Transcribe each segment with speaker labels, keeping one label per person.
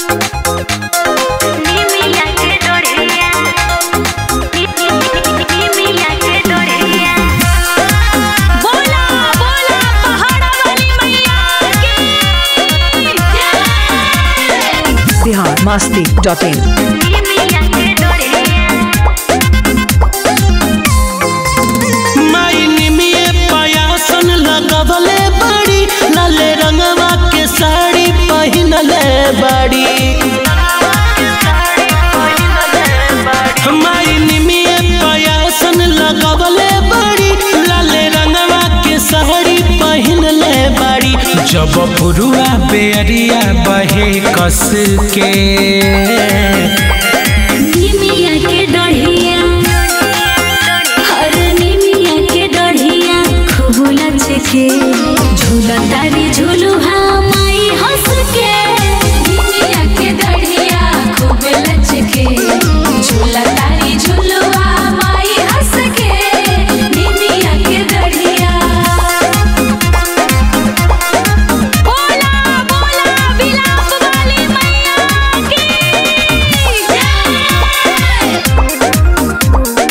Speaker 1: निमिया के डोरिया निमिया के डोरिया बोला बोला पहाड़ा वाली मैया की जय
Speaker 2: बिहार मस्ती डॉट इन
Speaker 1: निमिया के डोरिया
Speaker 3: माई निमिये पयासन लगवले बड़ी लाले रंगवा के साड़ी पहिनले बड़ी माई निमिये पयासन लगवले बड़ी लाले रंगवा के साड़ी पहिनले बड़ी जब पुरुआ बेरिया बहे कस के
Speaker 1: निमिया के डढ़िया हर निमिया के डढ़िया खूब लचके झूला तारी झूलू हाँ माई हंस के निमिया के डढ़िया खूब लचके झूला तारी झूलू हाँ माई हंस के निमिया के डढ़िया बोला बोला बिलाप वाली मैया की जय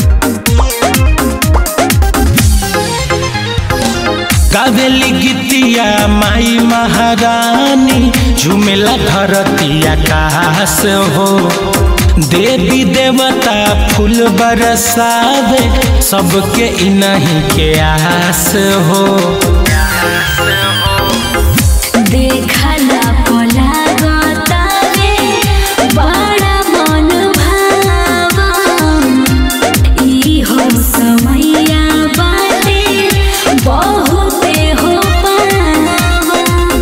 Speaker 3: गावेली गीतिया माई महारानी झुमेला धरती आकाश हो देवी देवता फूल बरसावे सबके इनही के आस हो
Speaker 1: देखला पोला गोतावे बड़ा मन भावा ई हो समैया बाटे बहुते हो पावा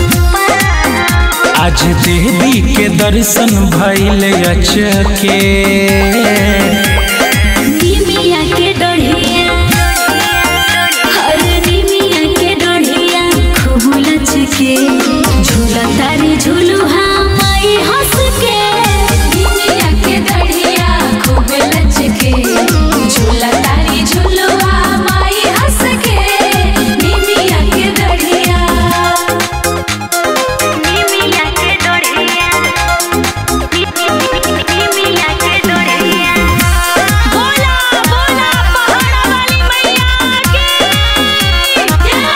Speaker 3: आज देवी के दर्शन भइल अचके
Speaker 1: निमिया के डढ़िया हर निमिया के डढ़िया खूब लचके झूला तारी झूलू हाँ माई हंस के निमिया के डढ़िया खूब लचके झूला तारी झूलू हाँ माई हंस के निमिया के डढ़िया निमिया के डढ़िया निमिया के डढ़िया बोला बोला पहाड़ा वाली मैया की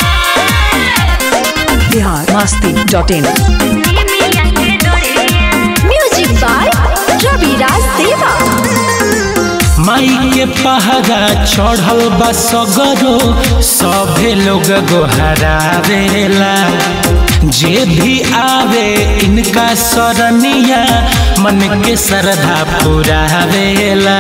Speaker 1: जय
Speaker 2: बिहार मस्ती डॉट इन
Speaker 1: निमिया के डोरिया
Speaker 4: म्यूजिक बाय रविराज देवा
Speaker 3: माई के पहरा चढ़ल बा सगरो सभे लोग गोहरावेला जे भी आवे इनका सरनिया मन के श्रद्धा पुरावेला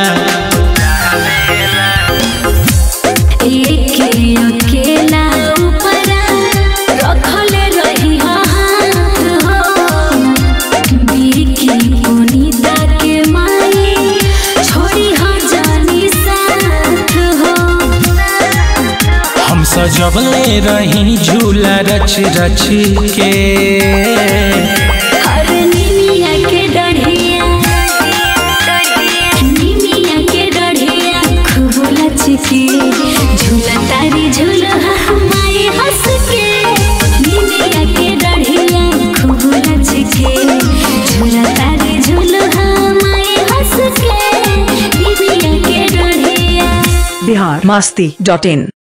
Speaker 1: एक अकेला ऊपरा रखल रही हाथ हो बिरकी पुनीता के माई छोड़ी हो जानी साथ हो
Speaker 3: हम सजबले रही झूला रच रच के
Speaker 1: हर निमिया के डढ़िया निमिया के डढ़िया खूब लचके झूला तारी झूला माई हंस के निमिया के डढ़िया खूब लचके झूला तारी झूला माई हंस के निमिया के डढ़िया
Speaker 2: बिहार मस्ती डॉट इन